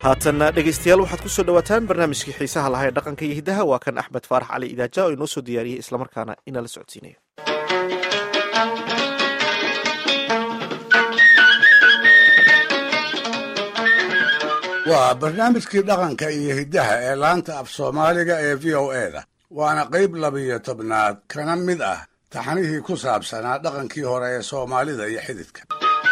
haatanna dhegaystayaal waxaad kusoo dhawaataan barnaamijkii xiisaha lahaa ee dhaqanka iyo hiddaha waa kan axmed faarax cali idaaja oo inoo soo diyaariyey islamarkaana inala socodsiinaya waa barnaamijkii dhaqanka iyo hiddaha ee laanta af soomaaliga ee v o e da waana qayb labiyo tobnaad kana mid ah taxanihii ku saabsanaa dhaqankii hore ee soomaalida iyo xididka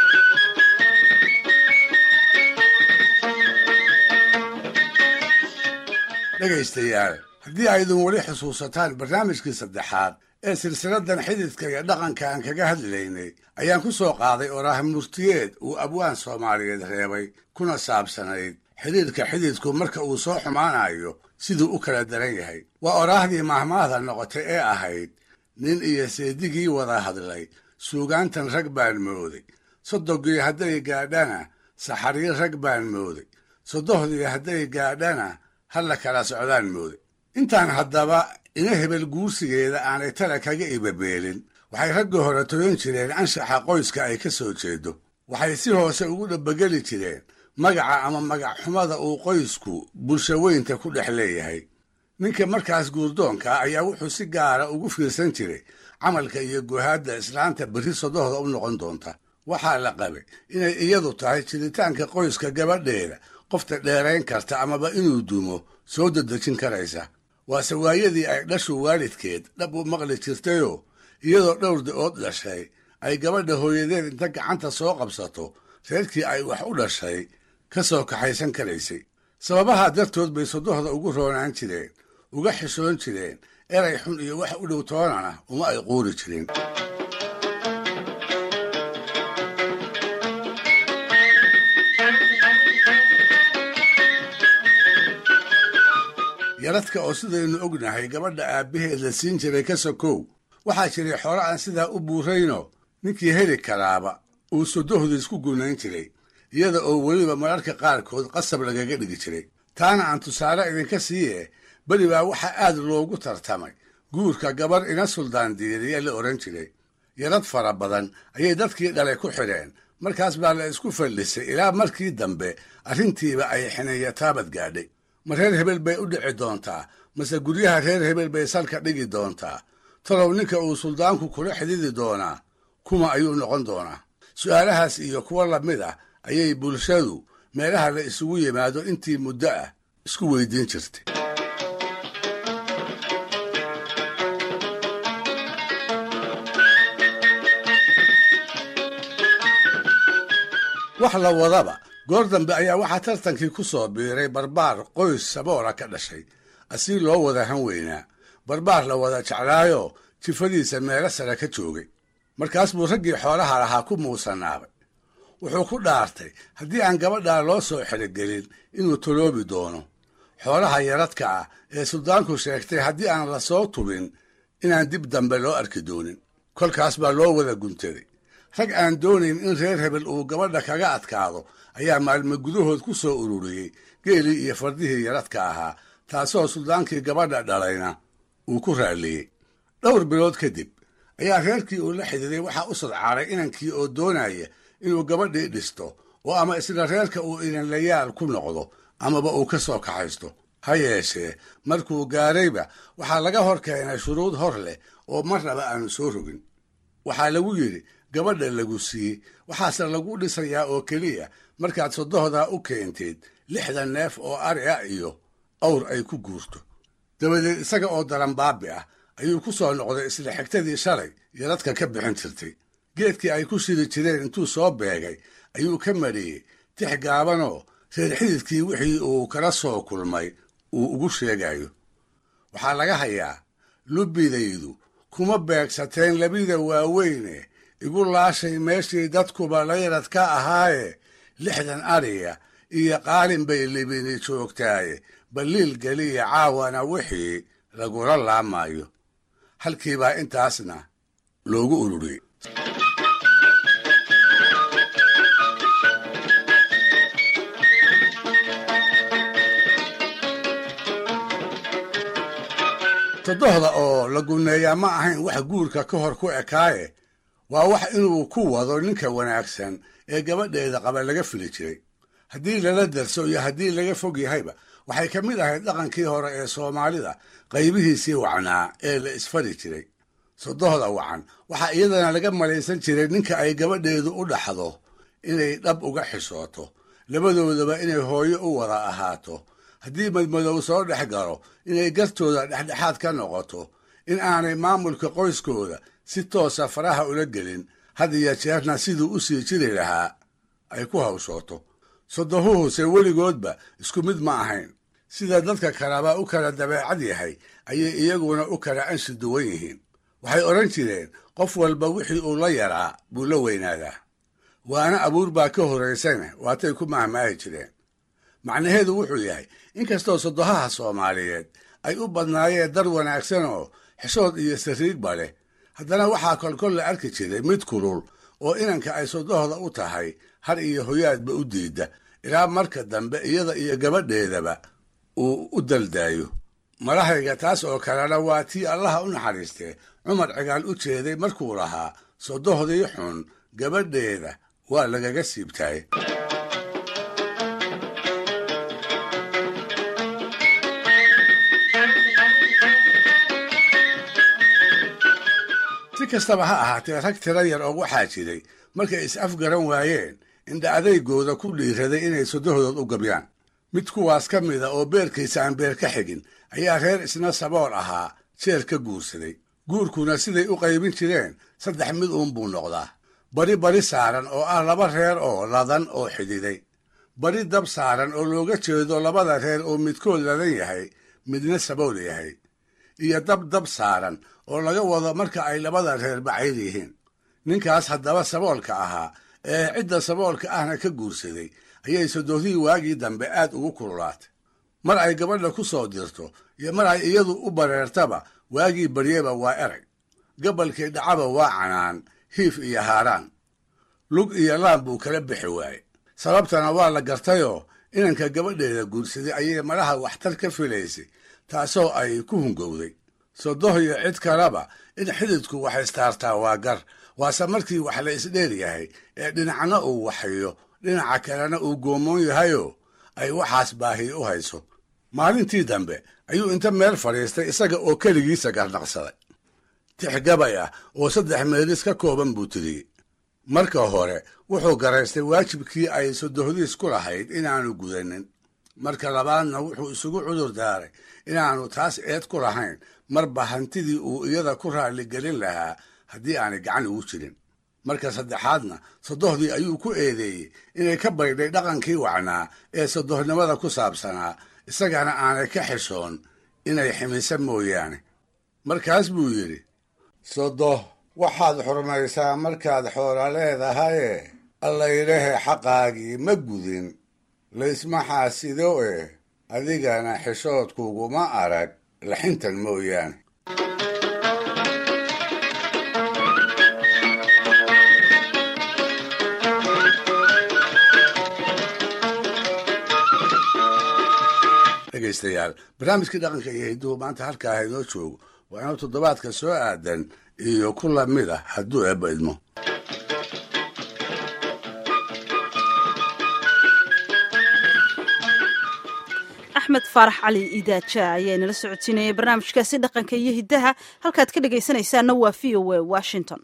dhegaystayaal haddii aydun weli xusuusataan barnaamijkii saddexaad ee silsiladan xididka iyo dhaqanka aan kaga hadlaynay ayaan ku soo qaaday oraah murtiyeed uu abwaan soomaaliyeed reebay kuna saabsanayd xidhiidhka xididku marka uu soo xumaanayo siduu u kala daran yahay waa oraahdii mahmaahda noqotay ee ahayd nin iyo seedigii wada hadlay suugaantan rag baan mooday soddogii hadday gaadhana saxariir rag baan mooday soddohdii hadday gaadhana halla kala socdaan mooday intaan haddaba ina hebel guursigeeda aanay tala kaga ibabeelin waxay ragga hore toyan jireen anshaxa qoyska ay ka soo jeedo waxay si hoose ugu dhabbageli jireen magaca ama magac xumada uu qoysku bulsho weynta ku dhex leeyahay ninka markaas guurdoonka ah ayaa wuxuu si gaara ugu fiirsan jiray camalka iyo guhaadda islaanta berri sodohda u noqon doonta waxaa la qabay inay iyadu tahay jiritaanka qoyska gabadheeda qofta dheerayn karta amaba inuu dumo soo dedejin karaysa waase waayadii ay dhashu waalidkeed dhab u maqli jirtayoo iyadoo dhowr da-ood dhashay ay gabadha hooyadeed inta gacanta soo qabsato reerkii ay wax u dhashay ka soo kaxaysan karaysay sababaha dartood bay sodohda ugu roonaan jireen uga xishoon jireen eray xun iyo wax u dhow toonana uma ay quuri jirin yaradka oo sidaynu ognahay gabadha aabbaheed la siin jiray ka sokow waxaa jiray xore aan sidaa u buurayno ninkii heli karaaba uu sodohdu isku gunayn jiray iyada oo weliba mararka qaarkood qasab lagaga dhigi jiray taana aan tusaale idinka siiye beri baa waxaa aad loogu tartamay guurka gabar ina suldaan diiriya la odhan jiray yarad fara badan ayay dadkii dhalay ku xidheen markaas baa la isku fadhisay ilaa markii dambe arrintiiba ay xineeya taabad gaadhay ma reer hebel bay u dhici doontaa mase guryaha reer hebel bay salka dhigi doontaa talow ninka uu suldaanku kula xididi doonaa kuma ayuu noqon doonaa su'aalahaas iyo kuwo lamid ah ayay bulshadu meelaha la isugu yimaado intii muddo ah isku weydiin jirtay wax la wadaba goor dambe ayaa waxaa tartankii ku soo biiray barbaar qoys saboola ka dhashay asii loo wada han weynaa barbaar la wada jeclaayo jifadiisa meelo sare ka joogay markaas buu raggii xoolaha lahaa ku muusanaabay wuxuu ku dhaartay haddii aan gabadhaa loo soo xerogelin inuu toloobi doono xoolaha yaradka ah ee suldaanku sheegtay haddii aan la soo tubin inaan dib dambe loo arki doonin kolkaas baa loo wada guntaday rag aan doonayn in reer hebel uu gabadha kaga adkaado ayaa maalmo gudahood ku soo ururiyey geelii iyo fardihii yaradka ahaa taasoo suldaankii gabadha dhalayna uu ku raalliyey dhowr bilood kadib ayaa reerkii uu la xididay waxaa u sadcaaray inankii oo doonaya inuu gabadhii dhisto oo ama isla reerka uu inanlayaal ku noqdo amaba uu ka soo kaxaysto ha yeeshee markuu gaarayba waxaa laga hor keenay shuruud hor leh oo marnaba aanu soo rogin waxaa lagu yidhi gabadha lagu siiyey waxaase lagu dhisayaa oo keliya markaad sodohdaa u keenteed lixdan neef oo ari ah iyo awr ay ku guurto dabadeed isaga oo daranbaabi ah ayuu ku soo noqday isla xigtadii shalay yaradka ka bixin jirtay geedkii ay ku shidi jireen intuu soo beegay ayuu ka mariyey tix gaabanoo reer xididkii wixii uu kala soo kulmay uu ugu sheegayo waxaa laga hayaa lubbidaydu kuma beegsateen labida waaweyne igu laashay meeshii dadkuba layrad ka ahaaye lixdan ariya iyo qaalin bay libini joogtaaye balliil geliya caawana wixii lagula laamayo halkiibaa intaasna loogu ururiyey sodohda oo la guneeyaa ma ahayn wax guurka ka hor ku ekaaye waa wax inuu ku wado ninka wanaagsan ee gabadheeda qaba laga fili jiray haddii lala darso iyo haddii laga fog yahayba waxay ka mid ahayd dhaqankii hore ee soomaalida qaybihiisii wacnaa ee la isfari jiray sodohda wacan waxaa iyadana laga malaysan jiray ninka ay gabadheedu u dhaxdo inay dhab uga xishooto labadoodaba inay hooyo u wada ahaato haddii madmadow soo dhex galo inay gartooda dhexdhexaad ka noqoto in aanay maamulka qoyskooda si toosa faraha ula gelin had iyo jeerna siduu u sii jiri lahaa ay ku hawshooto sodohuhuse weligoodba isku mid ma ahayn sida dadka kaleba u kala dabeecad yahay ayay iyaguna u kala anshi duwan yihiin waxay odhan jireen qof walba wixii uu la yaraa buu la weynaadaa waana abuur baa ka horraysana waatay ku mahmaahi jireen macnaheedu wuxuu yahay inkastoo sodohaha soomaaliyeed ay u badnaayeen dar wanaagsan oo xishood iyo sariigba leh haddana waxaa kolkol la arki jiray mid kulul oo inanka ay sodohda u tahay har iyo hoyaadba u diidda ilaa marka dambe iyada iyo gabadheedaba uu u daldaayo malahayga taas oo kalena waa tii allaha u naxariistee cumar cigaal u jeeday markuu lahaa sodohdii xun gabadheeda waa lagaga siibtaay si kastaba ha ahaatee rag tira yar oo waxaa jiray markay is afgaran waayeen indha adaygooda ku dhiiraday inay sodohdood u gabyaan mid kuwaas ka mida oo beerkiisa aan beer ka xigin ayaa reer isna sabool ahaa jeer ka guursaday guurkuna siday u qaybin jireen saddex mid uun buu noqdaa bari bari saaran oo ah laba reer oo ladan oo xididay bari dab saaran oo looga jeedo labada reer oo midkood ladan yahay midna sabool yahay iyo dab dab saaran oo laga wado marka ay labada reer bacayr yihiin ninkaas haddaba saboolka ahaa ee cidda saboolka ahna ka guursaday ayay sodohdii waagii dambe aad ugu kululaatay mar ay gabadha ku soo dirto iyo mar ay iyadu u bareertaba waagii baryeba waa erag gabalkii dhacaba waa canaan hiif iyo haaraan lug iyo laan buu kala bixi waaye sababtana waa la gartayoo inanka gabadheeda guursaday ayay malaha waxtar ka filaysay taasoo ay ku hungowday sodoh iyo cid kaleba in xididku wax istaartaa waa gar waase markii wax la isdheer yahay ee dhinacna uu waxayo dhinaca kalena uu goomoon yahayoo ay waxaas baahiy u hayso maalintii dambe ayuu inta meel fadhiistay isaga oo keligiisa garnaqsaday tix gabay ah oo saddex meelis ka kooban buu tiriyey marka hore wuxuu garaystay waajibkii ay sodohdiis ku lahayd inaanu gudanin marka labaadna wuxuu isugu cudur daaray inaanu taas eed ku lahayn marba hantidii uu iyada ku raalligelin lahaa haddii aanay gacan ugu jirin marka saddexaadna sodohdii ayuu ku eedeeyey inay ka baydhay dhaqankii wacnaa ee sodohnimada ku saabsanaa isagana aanay ka xishoon inay ximisa mooyaane markaas buu yidhi sodoh waxaad xurmaysaa markaad xoola leedahaye allaylehe xaqaagii ma gudin laysma xaasido eh adigana xishoodkuguma arag laxintan mooyaane dhegaystayaal barnaamijkii dhaqanka iyo hidduhu maanta halkaa ha inoo joogo waa inuu toddobaadka soo aadan iyo ku lamid ah hadduu eebba idmo axmed faarax cali idaaja ayaa inala socodsiinayay barnaamijkaasi dhaqanka iyo hiddaha halkaad ka dhegaysanaysaanna waa v o a washington